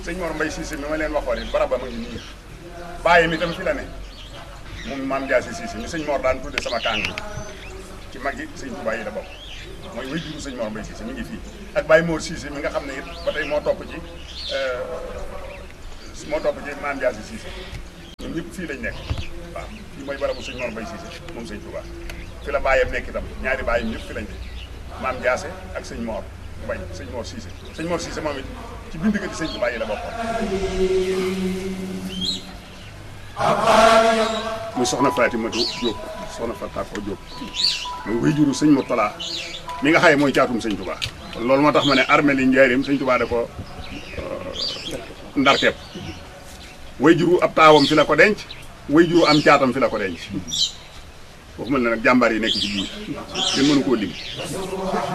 sëñ Mor Mbay Siise mi ma leen waxoon it baraba ma ngi nii bàyyi mi tam fi la ne moom maam Jaasi Siise mi sëñ Mor daan tudde sama kàng ci mag yi sëñ Tuubaa yi la bokk mooy way juru sëñ Mor Mbay Siise mi ngi fii ak Baye Mor Siise mi nga xam ne it ba tey moo topp ci moo topp ci maam Jaasi Siise ñoom ñëpp fii lañ nekk waaw fii mooy barabu sëñ Mor Mbay Siise moom sëñ Tuubaa fi la bàyyam nekk itam ñaari bàyyam ñëpp fi lañ nekk maam Jaase ak sëñ Mor Mbay sëñ Mor Siise sëñ Mor Siise moom it ci bind ga di sëñ Tuubaa yi la bokkoon muy soxna Fatimatu Jóob soxna Fatako Jóob muy wéyjuru sëñ Murtala mi nga xaye mooy caatum sëñ Tuubaa loolu moo tax ma ne armée li njaarim sëñ Tuubaa da ko ndarkeep wéyjuru ab taawam fi la ko denc wéyjuru am caatam fi la ko denc foofu mel ne nag jàmbaar yi nekk ci biir kenn mënu koo lim